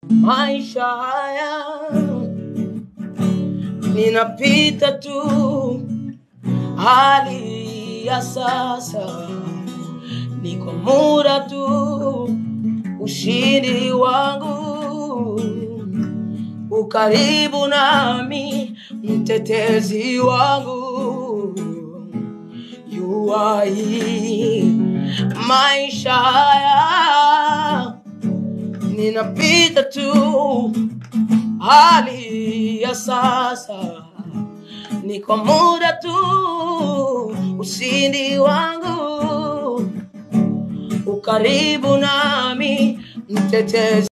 maisha haya ninapita tu, hali ya sasa ni kwa muda tu, ushindi wangu ukaribu nami, mtetezi wangu yuai maisha haya ninapita tu, hali ya sasa ni kwa muda tu, ushindi wangu ukaribu nami, mtetezi